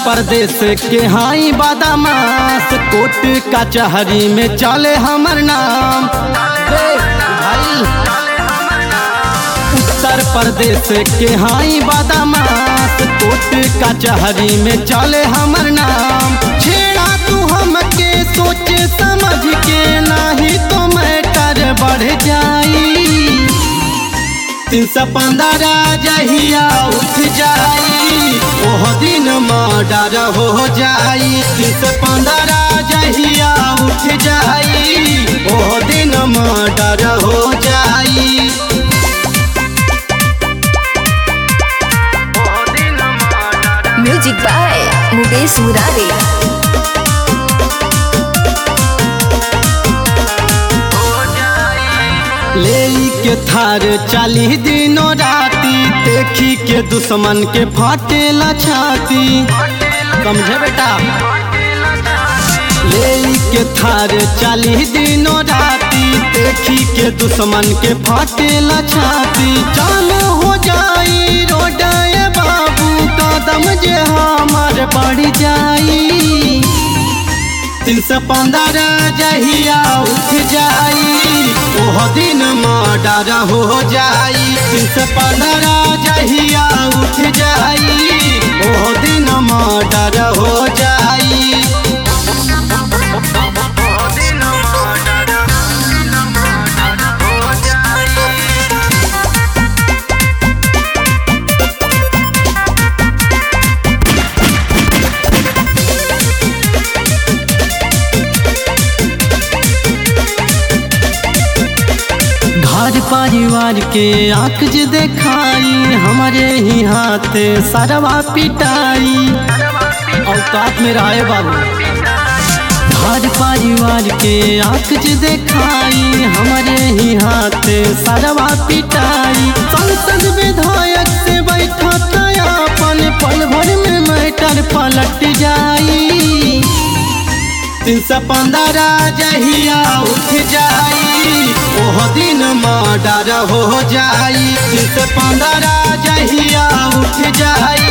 प्रदेश के हाई बादामास कोट कचहरी में चले हमर नाम रे भाई उत्तर प्रदेश के हाई बादामास कोट कचहरी में चले हमर नाम छेड़ा तू हमके सोच समझ के नहीं तो मैटर बढ़ जाई तीन सौ पंद्रह जहिया उठ जाई ओह दिन मर्डर हो जाई तीन सौ पंद्रह जहिया उठ जाई ओह दिन मर्डर हो जाई म्यूजिक बाय मुकेश मुरारी ले के थार चाली दिनों राती देखी के दुश्मन के फाटेला छाती समझे बेटा ले के थार चाली दिनों राती देखी के दुश्मन के फाटेला छाती जान हो जाई रोडाए बाबू कदम जे हमार बढ़ जाई तीन सौ पंद्रह जहिया उठ जाई ओह दिन मर्डर हो जाई तीन सौ पंद्रह जहिया उठ जाई ओह दिन मर्डर हो जाई घर परिवार के आंख जे देखाई हमारे ही हाथ सरवा पिटाई औकात में रहे बाबू घर परिवार के आंख जे देखाई हमारे ही हाथ सरवा पिटाई संसद विधायक से बैठा अपन पल भर में मैटर पलट जाई तीन सौ पंद्रह जहिया उठ जाई ओह दिन मर्डर हो जाई तीन सौ पंद्रह जहिया उठ जाई